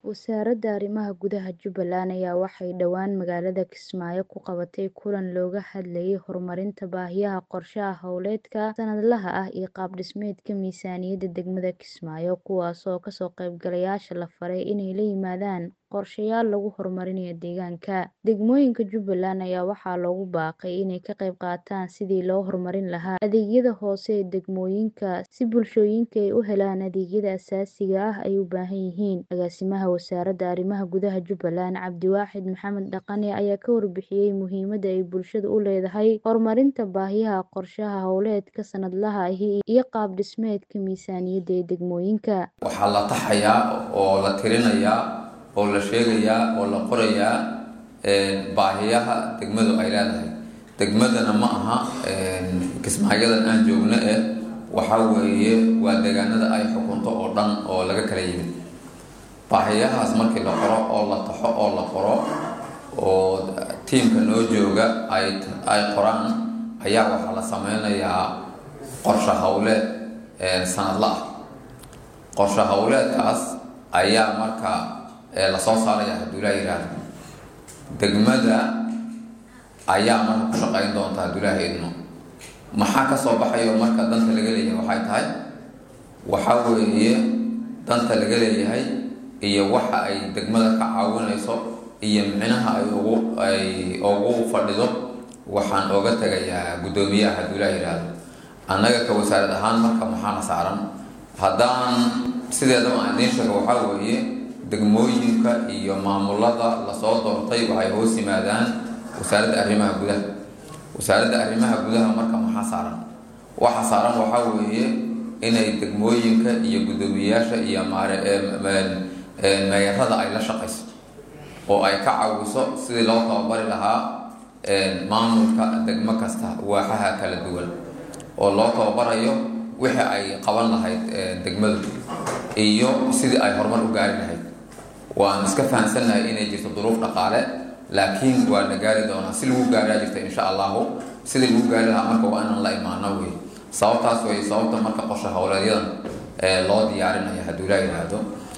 Wasaaradda Arrimaha Gudaha Jubbaland ayaa waxay dhawaan magaalada Kismaayo ku qabatay kulan looga hadlayay horumarinta baahiyaha qorshaha hawleedka sanadlaha ah iyo qaab dhismeedka miisaaniyadda degmada Kismaayo kuwaas oo kasoo qaybgalayaasha la faray inay la yimaadaan qorshayaal lagu horumarinayo deegaanka. Degmooyinka Jubbaland ayaa waxaa loogu baaqay inay ka qayb qaataan sidii loo horumarin lahaa adeegyada hoose ee degmooyinka si bulshooyinka ay u helaan adeegyada aasaasiga ah ee ay u baahan yihiin. Agaasimaha Wasaaradda Arrimaha Gudaha Jubbaland Cabdiwaaxid Maxamed Dhaqane ayaa ka warbixiyay muhiimadda ay bulshada u leedahay horumarinta baahiyaha qorshaha hawleedka sanadlaha ahi iyo qaab dhismeedka miisaaniyadda ee degmooyinka. Waxaa la taxayaa oo la tirinayaa oo la sheegayaa oo la qorayaa baahiyaha degmadu ay leedahay degmadana ma aha kismaayadan aan joogno eh waxaa weeye waa deegaanada ay xukunto oo dhan oo laga kala yimid baahiyahaas markii la qoro oo la taxo oo la qoro oo tiimka noo jooga ay ay qoraan ayaa waxaa la sameynayaa qorshe hawleed sanadla ah qorshe hawleedkaas ayaa marka lasoo saaraya hadduu ilaa yihahdo degmada ayaa marka ku shaqeyn doonta hadduu ilaaha idmo maxaa kasoo baxayo marka danta laga leeyahay waxay tahay waxaa weeye danta laga leeyahay iyo waxa ay degmada ka caawinayso iyo micnaha ay ugu ay ugu fadhido waxaan ooga tegayaa guddoomiyaha hadduu ilaa yihahdo annaga ka wasaarad ahaan marka maxaana saaran haddaan sideedaba aan idiin sheego waxaa weeye degmooyinka iyo maamulada lasoo doortay waxay hoos yimaadaan wasaaradda arrimaha gudaha wasaaradda arrimaha gudaha marka maxaa saaran waxa saaran waxaa weeye inay degmooyinka iyo guddoomiyeyaasha iyo meeyarada ay la shaqayso oo ay ka caawiso sidii loo tababari lahaa maamulka degmo kasta waaxaha kala duwan oo loo tababarayo wixii ay qaban lahayd degmadu iyo sidii ay horumar u gaari lahayd waan iska fahamsannahay inay jirto duruuf dhaqaale laakiin waa la gaari doonaa si lagu gaaraa jirta insha allahu sidii lagu gaari lahaa marka waa inaan la imaano wey sababtaas wey sababta marka qorshe howleedyadan loo diyaarinayo hadduu ilaa yidhaahdo